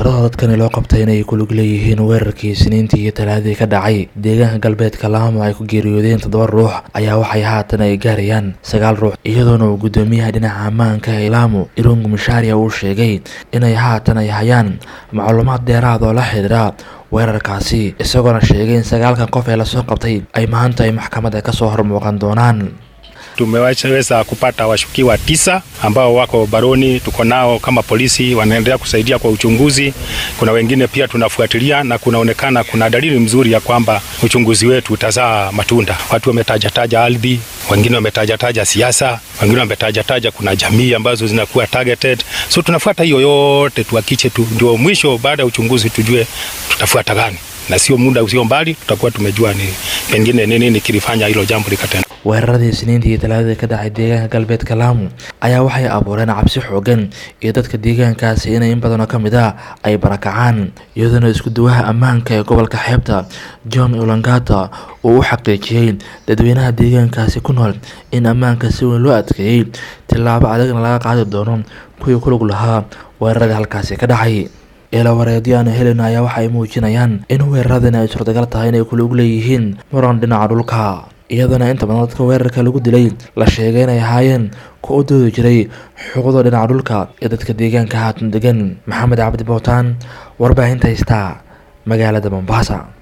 tirada dadkani loo qabtay inay ku lug leeyihiin weerarkii siniintii iyo talaadii ka dhacay deegaanka galbeedka laamo ay ku geeriyoodeen toddoba ruux ayaa waxay haatan ay gaarayaan sagaal ruux iyadoona uu guddoomiyaha dhinaca ammaanka ee laamo irungu mishaariya uu sheegay inay haatan ay hayaan macluumaad dheeraad oo la xidhiidha weerarkaasi isagoona sheegay in sagaalkan qof ee lasoo qabtay ay maanta ay maxkamadda kasoo hormuuqan doonaan Tumeweza kupata washukiwa tisa ambao wako baroni, tuko nao kama polisi, wanaendelea kusaidia kwa uchunguzi. Kuna wengine pia tunafuatilia, na kunaonekana kuna dalili mzuri ya kwamba uchunguzi wetu utazaa matunda. Watu wametajataja ardhi, wengine wametajataja siasa, wengine wametajataja kuna jamii ambazo zinakuwa targeted. So tunafuata hiyo yote tuhakiche tu, ndio mwisho baada ya uchunguzi tujue tutafuata gani, na sio muda usio mbali tutakuwa tumejua ni pengine nini nini kilifanya hilo jambo likatenda. weeraradii siniintii iyo talaadadii ka dhacay deegaanka galbeedka laamo ayaa waxay abuureen cabsi xoogan iyo dadka deegaankaasi inay in badanoo ka mid a ay barakacaan iyadoona isku duwaha ammaanka ee gobolka xeebta john ulangata uu u xaqiijiyey dadweynaha deegaankaasi ku nool in ammaanka si weyn loo adkeeyey tillaabo adagna laga qaadi doono kuwii ku lug lahaa weeraradii halkaasi ka dhacay eelawareedyo aanu helina ayaa waxa ay muujinayaan in weeraradani ay suurtagal tahay inay ku lug leeyihiin muran dhinaca dhulka iyadoona inta badan dadka weerarka lagu dilay la sheegay inay ahaayeen ku u doodi jiray xuquuqda dhinaca dhulka ee dadka deegaanka haatan degan maxamed cabdi bootaan warbaahinta haystaa magaalada mombasa